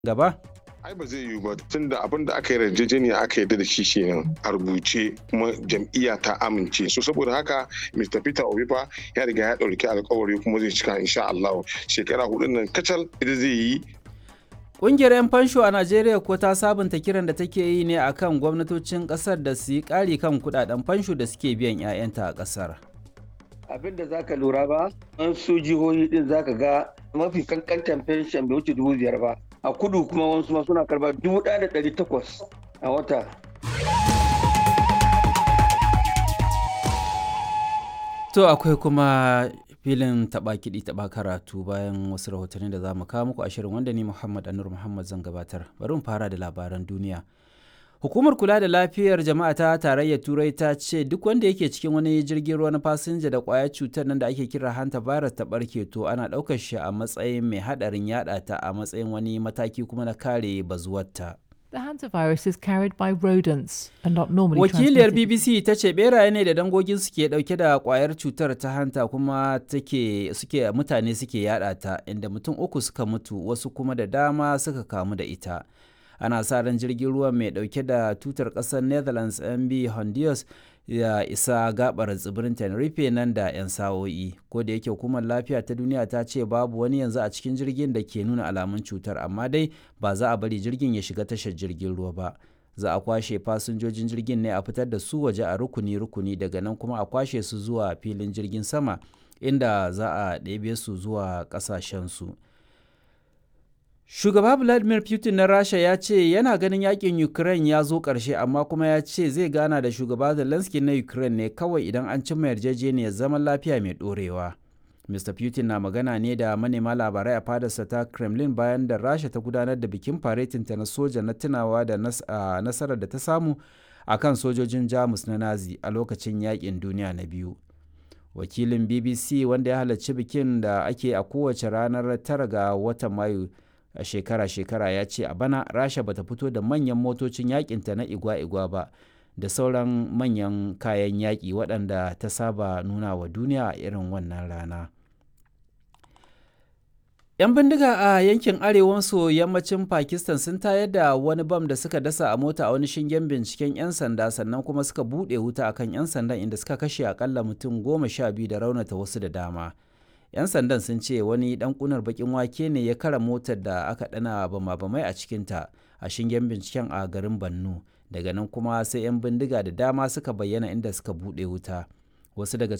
gaba? ai ba zai yiwu ba tun da abin da aka yi yarjejeniya aka yarda da shi kenan a rubuce kuma jam'iyya ta amince so saboda haka Mr. Peter Obi fa ya riga ya ɗauki alkawari kuma zai cika insha Allah shekara hudun nan kacal ita zai yi Ƙungiyar 'yan fansho a Najeriya ko ta sabunta kiran da take yi ne akan gwamnatocin ƙasar da su yi ƙari kan kuɗaɗen fansho da suke biyan 'ya'yanta a ƙasar. abin da zaka lura ba an su jihohi din zaka ga mafi kankantan fenshen bai wuce dubu biyar ba a kudu kuma wasu ma suna karba dubu ɗaya da ɗari takwas a wata To akwai kuma filin taɓa kiɗi taɓa karatu bayan wasu rahotanni da za mu kawo muku a shirin wanda ni Muhammad Anur Muhammad zan gabatar. Bari mu fara da labaran duniya. Hukumar kula da lafiyar jama'a ta tarayyar Turai ta ce duk wanda yake cikin wani jirgin ruwa na fasinja da ƙwayar cutar nan da ake kira hanta virus ta ɓarke to ana ɗaukar shi a matsayin mai haɗarin yaɗa ta a matsayin wani mataki kuma na kare bazuwarta. The hantavirus is carried by rodents and not normally Wakiliyar transmitted. BBC ta ce beraye ne da dangogin suke dauke da kwayar cutar ta hanta kuma take suke mutane suke yada ta inda mutum uku suka mutu wasu kuma da dama suka kamu da ita. Ana sa ran jirgin ruwa mai dauke da tutar kasar Netherlands MB Honduras ya isa gabar tsibirin Tenerife nan da 'yan sa'o'i. Ko da yake hukumar lafiya ta duniya ta ce babu wani yanzu a cikin jirgin da ke nuna alamun cutar amma dai ba za a bari jirgin ya shiga tashar jirgin ruwa ba. Za a kwashe fasinjojin jirgin ne a fitar da su waje a rukuni-rukuni daga nan kuma a kwashe su zuwa filin jirgin sama inda za a ɗebe su zuwa ƙasashensu. Shugaba Vladimir Putin na Rasha ya ce yana ganin yakin Ukraine ya zo ƙarshe amma kuma ya ce zai gana da shugaba Zelensky na Ukraine ne kawai idan an cimma yarjejeniyar zaman lafiya mai ɗorewa. Mr. Putin na magana ne da manema labarai a fadarsa ta Kremlin bayan da Rasha ta gudanar da bikin faretinta na soja na tunawa da nasarar da ta samu a kan sojojin Jamus na Nazi a lokacin yakin duniya na biyu. Wakilin BBC wanda ya halarci bikin da ake a kowace ranar tara ga watan Mayu a shekara-shekara ya ce a bana rasha bata fito da manyan motocin yakinta na igwa-igwa ba da sauran manyan kayan yaƙi waɗanda ta saba nuna wa duniya a irin wannan rana 'yan bindiga a yankin arewa maso yammacin pakistan sun tayar da wani bam da suka dasa a mota a wani shingen binciken 'yan sanda sannan kuma suka buɗe wuta akan 'yan sandan inda suka kashe akalla mutum goma sha biyu da raunata wasu da dama 'yan sandan sun ce wani dan kunar bakin wake ne ya kara motar da aka dana bama-bamai a cikinta a shingen binciken a garin bannu daga nan kuma sai 'yan bindiga da dama suka bayyana inda suka buɗe wuta wasu daga